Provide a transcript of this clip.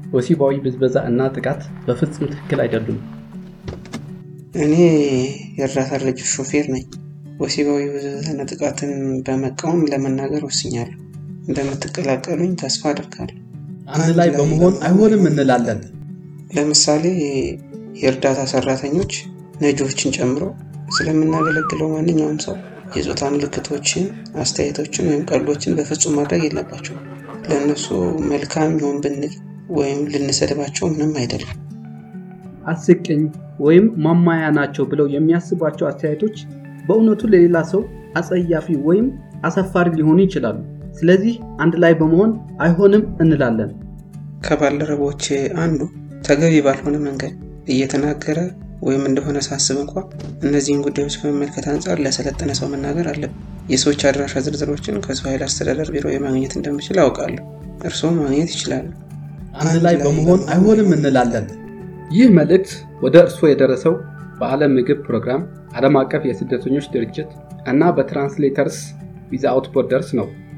ወሲባዊ ብዝበዛ እና ጥቃት በፍጹም ትክክል አይደሉም። እኔ የእርዳታ ድርጅት ሾፌር ነኝ። ወሲባዊ ብዝበዛና ጥቃትን በመቃወም ለመናገር ወስኛለሁ። እንደምትቀላቀሉኝ ተስፋ አድርጋለሁ። አንድ ላይ በመሆን አይሆንም እንላለን። ለምሳሌ የእርዳታ ሰራተኞች ነጂዎችን ጨምሮ ስለምናገለግለው ማንኛውም ሰው የጾታ ምልክቶችን፣ አስተያየቶችን ወይም ቀልዶችን በፍጹም ማድረግ የለባቸው። ለእነሱ መልካም ይሆን ብንል ወይም ልንሰድባቸው ምንም አይደለም። አስቂኝ ወይም ማማያ ናቸው ብለው የሚያስቧቸው አስተያየቶች በእውነቱ ለሌላ ሰው አጸያፊ ወይም አሳፋሪ ሊሆኑ ይችላሉ። ስለዚህ አንድ ላይ በመሆን አይሆንም እንላለን። ከባልደረቦች አንዱ ተገቢ ባልሆነ መንገድ እየተናገረ ወይም እንደሆነ ሳስብ እንኳ እነዚህን ጉዳዮች ከመመልከት አንጻር ለሰለጠነ ሰው መናገር አለብን። የሰዎች አድራሻ ዝርዝሮችን ከሰው ኃይል አስተዳደር ቢሮ የማግኘት እንደምችል አውቃለሁ። እርስዎም ማግኘት ይችላሉ። አንድ ላይ በመሆን አይሆንም እንላለን። ይህ መልእክት ወደ እርስዎ የደረሰው በዓለም ምግብ ፕሮግራም፣ ዓለም አቀፍ የስደተኞች ድርጅት እና በትራንስሌተርስ ዊዛውት ቦርደርስ ነው።